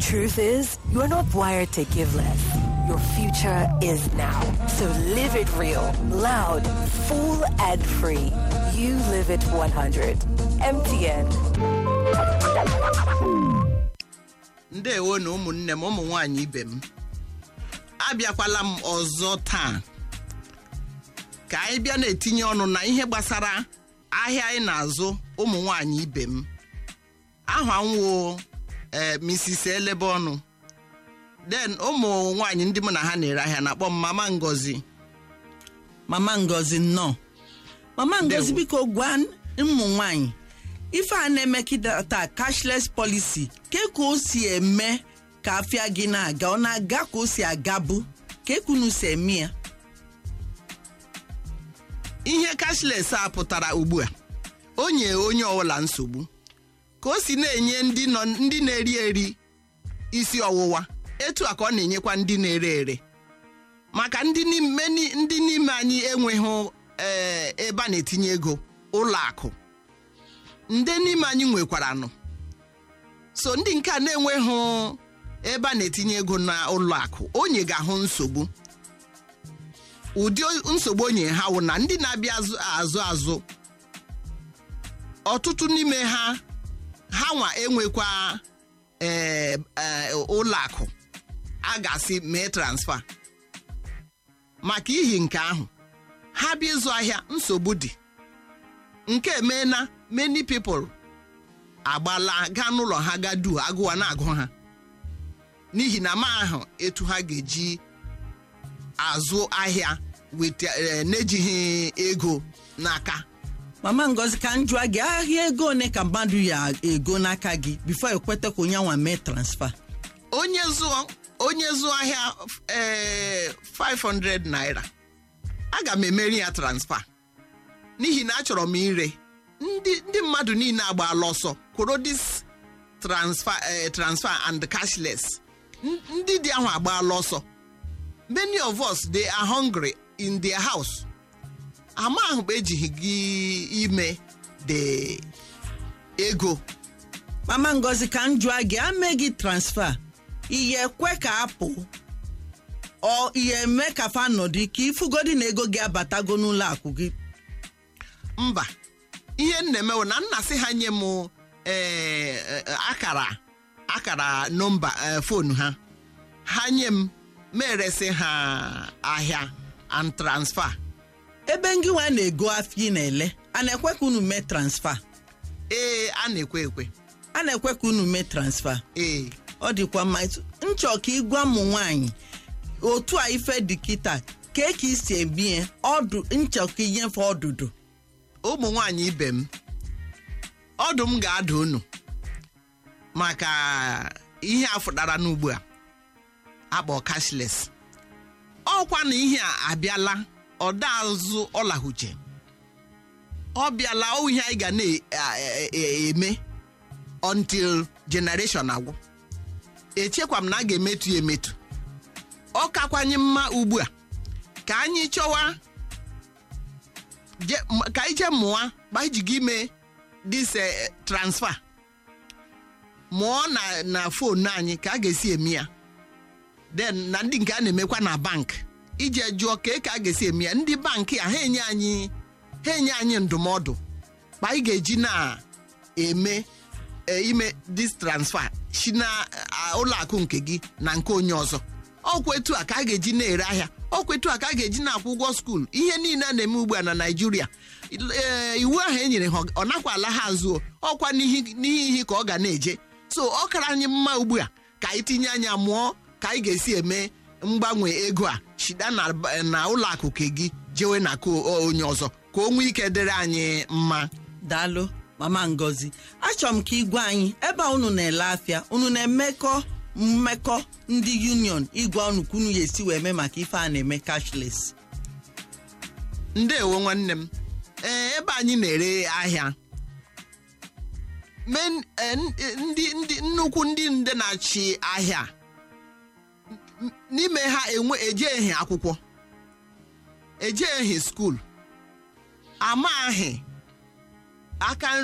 truth is, you are not wired to give less. Your future is now. So live it real, loud, full, and free. You live it 100. MTN. ndewo na ụmụnne m ụmụ nwanyị ibe m abịakwala m ọzọ taa ka anyị bịa na-etinye ọnụ na ihe gbasara ahịa anyị na-azụ ụmụ nwanyị ibe m aha nwo ee Mrs. elebe ọnụ den ụmụ nwanyị ndị mụ na ha na-ere ahịa na-akpọ m mama ngozi mama ngozi nnọọ mama ngozi Ndewo. biko gwa ụmụ nwanyị ife a na-emekịta cashless policy ke ka o si eme ka afịa gị na-aga ọ na-aga ka o si agabu ka ekunu si eme ya ihe cashless a pụtara ugbu a o nye onye ọbụla nsogbu ka o si na-enye ndị nọ ndị na-eri eri isi ọwụwa etu a ka ọ na-enyekwa ndị na-ere ere maka ndị n'ime ni- ndị n'ime anyị enweghị ee, ebe a na-etinye ego ụlọ akụ ndị n'ime anyị nwekwaranụ so ndị nke a na-enweghị ebe a na-etinye ego na ụlọ akụ onye ga-ahụ nsogbu ụdị nsogbu onye ha wụ na ndị na-abịa azụ azụ azụ ọtụtụ n'ime ha ha nwa enwekwa ee, ee, ụlọ akụ a ga-asị mee transfa maka ihi nke ahụ ha bịa ịzụ ahịa nsogbu dị nke emeela many people agbala gaa n'ụlọ ha ga du agụwa na-agụ ha n'ihi na ma ahụ etu ha ga-eji azụ ahịa weta eh, n'ejighị ego n'aka mama ngozi ka m jụọ gị ahịa ego one ka mmadụ ya ego n'aka gị bifo ekweta ka onye nwa mee transfa onye zụọ onye zụọ ahịa eh, 500 naira aga m emeri ya transfa n'ihi na achọrọ m ire ndị ndị mmadụ niile agbaala ọsọ kwụrụ dis transfer eh, transfer and cashless N- ndị dị ahụ agbaala ọsọ many of us they are hungry in their house ama ahụ bụ ejighị gị ime the ego mama ngozi ka m jụọ gị ame gị transfa ihe ekwe ka apụ ọ ihe eme ka fa nọdụ ka ifugodi na ego gị abatago n'ụlọ akụ gị mba ihe m na-emewo na nna sị ha nye m eh, eh, akara akara nọmba eh, fonu ha ha nye m meresị ha ahịa and transfer ebe ngị nwa na-ego afọ ị na-ele a na-ekwe ka unu mee transfa ee a na-ekwe ekwe a na-ekwe ka unu mee transfa ee ọ dịkwa mma etu- nchọ ka ịgwa ụmụ nwanyị otu a ife dị kịta kee ka isi ebie ọdụ nchọ ka inyefe ọdụdụ ụmụ nwanyị ibe m ọdụ m ga-ada unu maka ihe a fụtara n'ugbu a akpọ cashless ọkwa na ihe a abịala ọda azụ ọlahuche ọ bịala ọ ihe anyị ga na-eme until generation agwụ echekwa m na a ga-emetu ya emetu ọ kakwanye mma ugbu a ka anyị chọwa je- m- ka anyị jee mụọ ma anyị ji gị ime dis eh, transfer mụọ na na fonu anyị ka a ga-esi eme ya then na ndị nke a na-emekwa na bank ije jụọ ka ka a ga-esi eme ya ndị bankị a ha enye anyị ha enye anyị ndụmọdụ ma anyị ga-eji na-eme eh, ime dis transfer si na ah, ụlọ akụ nke gị na nke onye ọzọ ọkwa etu a ka a ga-eji na-ere ahịa ọkwa etu a ka a ga-eji na-akwụ ụgwọ skuul ihe niile a na-eme ugbu a na naijiria ee, iwu ahụ e nyere ha ọ nakwa ala ha azụ o. ọkwa n'ihi n'ihi ihe ka ọ ga na-eje so ọ kara anyị mma ugbu a ka anyị tinye anya mụọ ka anyị ga-esi eme mgbanwe ego a shida na na ụlọ akụ ke gị jewe na nke o- onye ọzọ ka o nwee ike dịrị anyị mma daalụ mama ngozi achọrọ m ka igwe anyị ebe a unu na-ele afịa unu na-emekọ mmekọ ndị union igwe unu ka unu ya esi wee mee maka ife a na-eme cashless ndeewo nwanne m ee ebe anyị na-ere ahịa men- eh, n- eh, ndị ndị nnukwu ndị nde na-achị ahịa n- n'ime ha enwe ejeghi akwụkwọ ejeghi skuul amaghị aka